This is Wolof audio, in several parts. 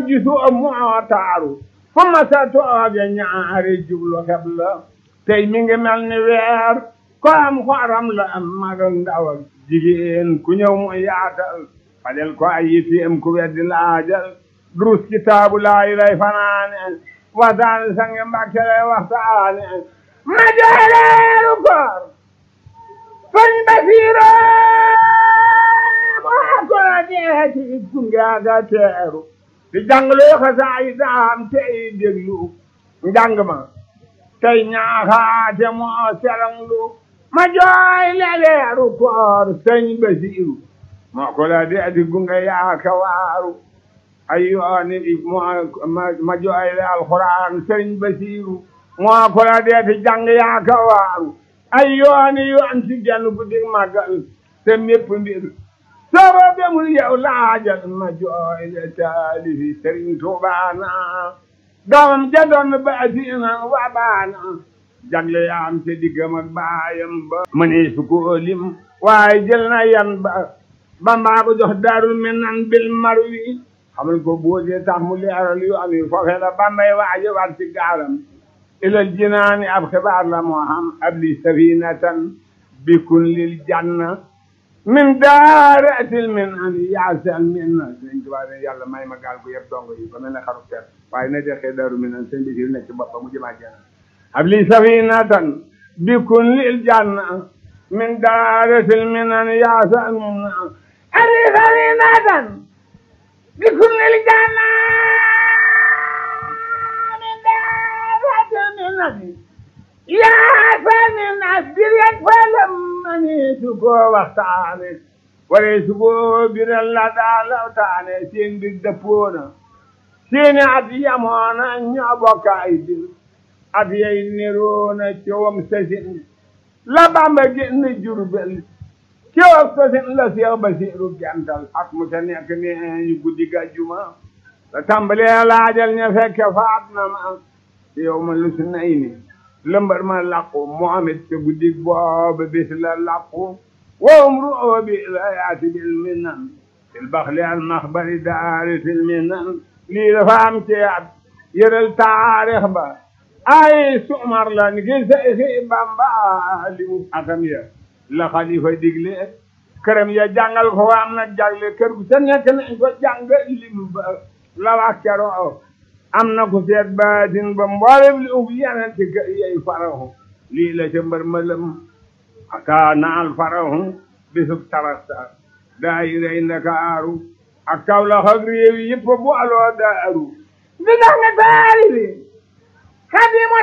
gisoo moo taaru fu ma sa tooge ñaari jublu xeb la tey mi ngi mel ni weer ko am xoram la am mag ak ndaw ak jigéen ku ñëw mu yaatal fajal ko ay yitteem ku weddi laajal durus kitaabu laayi lay fanaane waxtaane sange mbàkke lay waxtaane ma jooleeru koor sëñ Basiiro moo ko la deeti gunge aga teeru di jàngloo xasaay daam tey déglu njàng ma tey ñaaxaate moo seranglu ma jooy leleeru koor sëñ Basiiru moo ko la deeti gunge yaaka waaru ay yooni moo ma jooy le alxuraan sëñ Basiiru moo ko la deeti jàng yaaka waaru ay yooni yoon ci genn guddi màggal te mépp mbir sooba bemul yow laajal ma jooy le taalifi sëriñ Tuubaana doomam ja doon baasina wa baana jagle yaam te diggam ak baayam ba mënee su ko lim waaye jël na yan ba bambaa ko jox daarul minan bil marwi xamal ko boodee tax mu leeral yu am yi foofee la bambay waaje war ci gaalam ilal jinaani ab xibaar la moo xam abli safinatan bikun lil janna min daaratil min an yaasal min na sëñ Tuubaa ne yàlla may ma gaal gu yëpp dongo yi ba mel ne xaru ter waaye na dexee daaru min an sëñ bi si nekk ci boppam mu jëmaa janna abli safinatan bikun lil janna min daaratil min an yaasal min na abli safinatan bikun lil janna yaa sani nas direk falam mani su ko waxtaane ware su ko biral la daa lawtaane seen bir dëppoona seeni at yamoona ñoo bokk ay bir at yay niroona cowam sasin la Bamba génn Jurbel cowam sasin la Seex Basiiru gental at mu ca nekk ne ñu guddi gàjjuma la tàmbalee laajal ña fekke faat na ma yow ma lu su nay ni lëmbar ma làqu Muhammad ca guddi booba bis la làqu wowum ru'oo bi la yaati bil minan fil baxli al maxbari daari fil minan lii dafa am ci at yëral taarix ba ay sumar la ni ki Seyxi Bamba li mu atam ya la xalifa digle këram ya jàngal ko am na jagle kër gu ca nekk nañ ko jàngal lim ba la wax keroo am na ku seet baatin ba mboolem li ub yeneen ci kër yey farahu lii la ca mbër mëlëm aka naal farahu bisub tarasta daayirey ndakaaru ak Kawlax ak réew yi yëpp bu aloo daaru di dax nga taari bi xadimu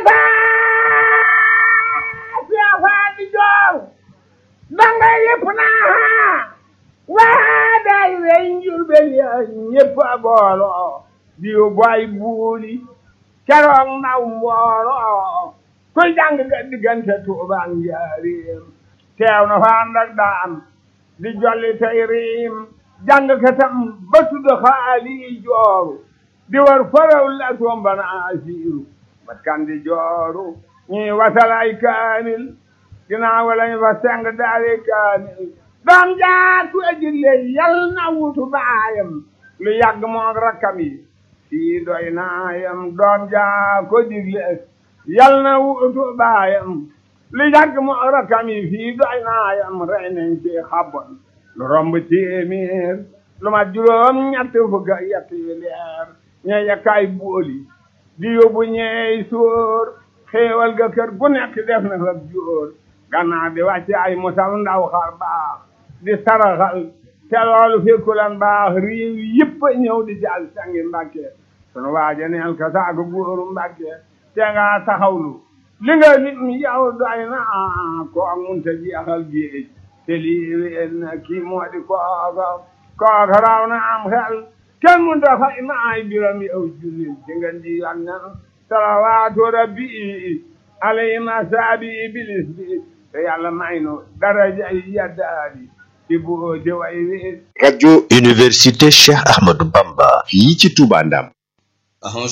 taa siafaa di joor danga yëpp naa waa daayirey njurbel ya ñëpp a booloo diw boy buuli keroog naw mbooloo kuy jàng nga diggante Tuubaa njaaréem teew na fa ànd ak daam di jolli tey riim jàng katam ba tudd xaali jooru di war faraw la tombana asiiru bat kan di jooru ñii wasalay kaamil ginnaaw lañ fa seng daari kaamil doom jaatu ajille yal na wutu baayam lu yàgg moog rakkam yi sii doy naayam doom jaa ko digle yal na wutu baayam lu yàgg moog rakkam yi fii doy naayam rey nañ ci xabon lu romb téeméer lu ma juróom ñett fukk ak yett yu leer ña yakkaay booli di yóbbu ñeey sóor xéewal ga kër gu nekk def na fa jóor gannaaw di wàcce ay musal ndaw xar baax di saraxal te loolu fekkulan baax réew yëpp a ñëw di jàll sangi mbàkke sunu waaja neel ka saaku góoru mbàkke te nga taxawlu li nga nit mi yow doy na ko munta jeexal géej te lii wéen na kii moo di kooka kooka raw na am xel kenn munta fay ma ay biram yow jullit ci ngeen di yonnan salawaatu rabbi alayhi masaabi iblis bi te yàlla may nu daraja yi yaddaali ci bu ci way wi rajo université Cheikh Ahmadou Bamba fii ci Touba Ndam أعوذ